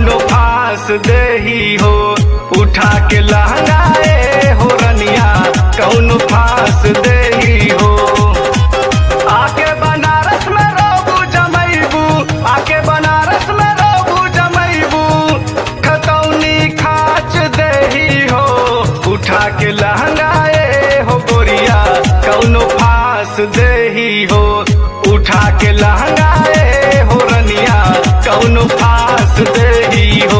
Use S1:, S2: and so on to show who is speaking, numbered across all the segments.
S1: कौनो फांस देही हो उठा के लहंगाए हो रनिया कौनो फांस देही हो आके बनारस में रोबू जमैबू आके बनारस में रोबू जमैबू खतौनी खाच देही हो उठा के लहंगाए हो गोरिया कौनो फांस देही हो उठा के लहंगाए हो रनिया कौनो फांस देही हो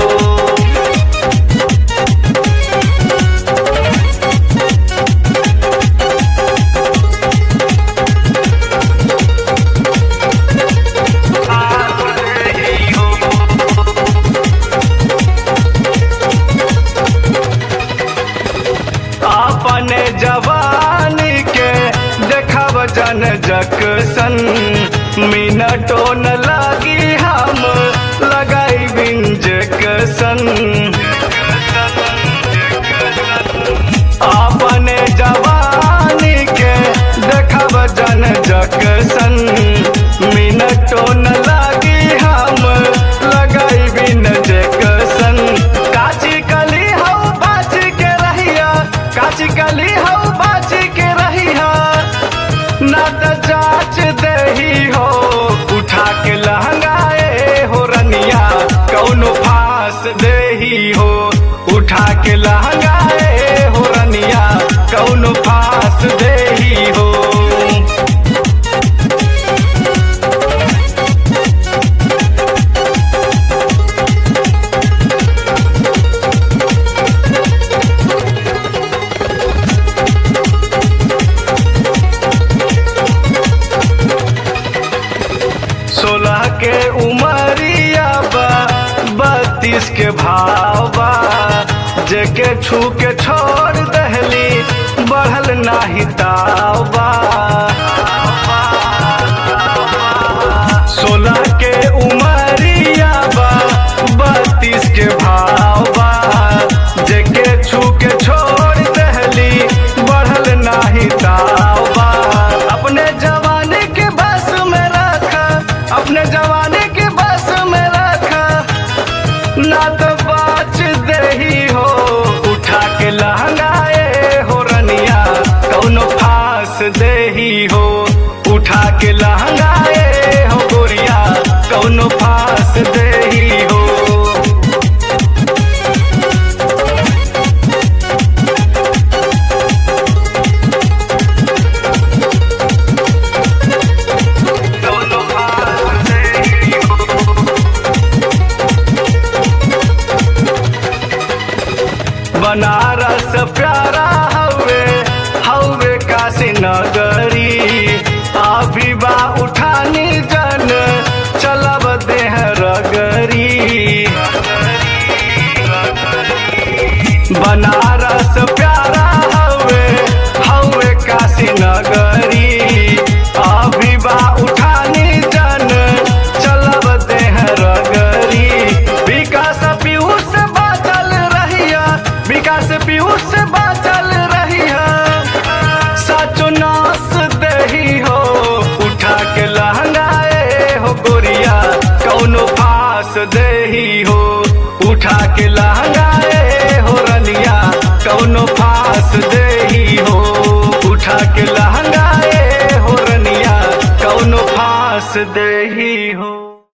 S1: अपने जवानी के देखब जन जकसन मिनटो न लगी हम लगाई बिंजकसन अपने जवानी के देखब जन जकसन मिनटो न लगी हम लगाई बिन जकसन काची कली हऊ बाच के रहिया काची कली हऊ बाच के रहिया ना त जाच दही हो उठा के लहंगाए हो रनिया कौनो फांस देही हो उठा के लहंगाए हो रनिया कौनो फांस देही हो सोलह के उमरिया बा बत्तीस के भाव बा जेके छू के छोड़ दहली बढ़ल नाही ताव बा सोलह के उमरिया बा बत्तीस के भाव बा जेके छू के छोड़ दहली बढ़ल नाही ताव बा अपने जवानी के बस में रखा अपने जवानी के बस में रखा ना तो बाच दही हो उठा के लहंगाए हो रनिया कौनो फांस देही हो उठा के लहंगाए हो गोरिया कौनो फांस देही हो कौनो फांस देही हो बनारस प्यारा हवे हवे काशी नगरी अभी बा उठानी जन चलब देह रगरी बनारस प्यारा हवे हवे काशी नगरी अभी बा उठानी जन चलब देह रगरी विकास पीयूष से बाचल रहिया विकास पीयूष से बाचल रहिया साचो नास दही हो उठा के लहंगाए हो गोरिया कौनो फांस दही हो उठा के लहंगाए हो रनिया कौनो फांस दे